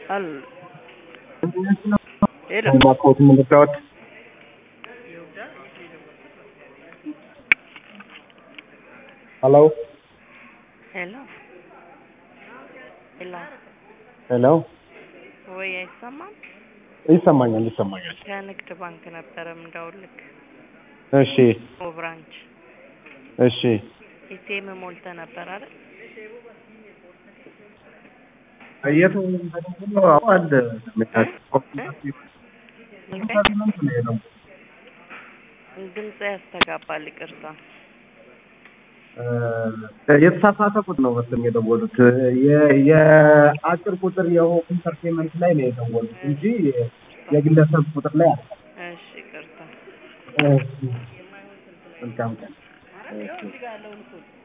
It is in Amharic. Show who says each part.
Speaker 1: አል ሄሎ
Speaker 2: ባኮት ምልክት ሄሎ
Speaker 1: ሄሎ ሄሎ
Speaker 2: ሄሎ
Speaker 1: ወይ አይሰማም?
Speaker 2: ይሰማኛል ይሰማኛል።
Speaker 1: ከንግድ ባንክ ነበረ ምደውልክ
Speaker 2: እሺ
Speaker 1: ብራንች
Speaker 2: እሺ
Speaker 1: ኤቲኤም ሞልተ ነበር አይደል?
Speaker 2: የት አለ
Speaker 1: ድምጽ ያስተጋባል። ይቅርታ
Speaker 2: የተሳሳተ ቁጥር ነው መሰለኝ የደወሉት። የ- የአጭር ቁጥር የሆም ኢንተርቴንመንት ላይ ነው የደወሉት እንጂ የግለሰብ ቁጥር ላይ አለ።
Speaker 1: እሺ ይቅርታ።
Speaker 2: መልካም ቀን።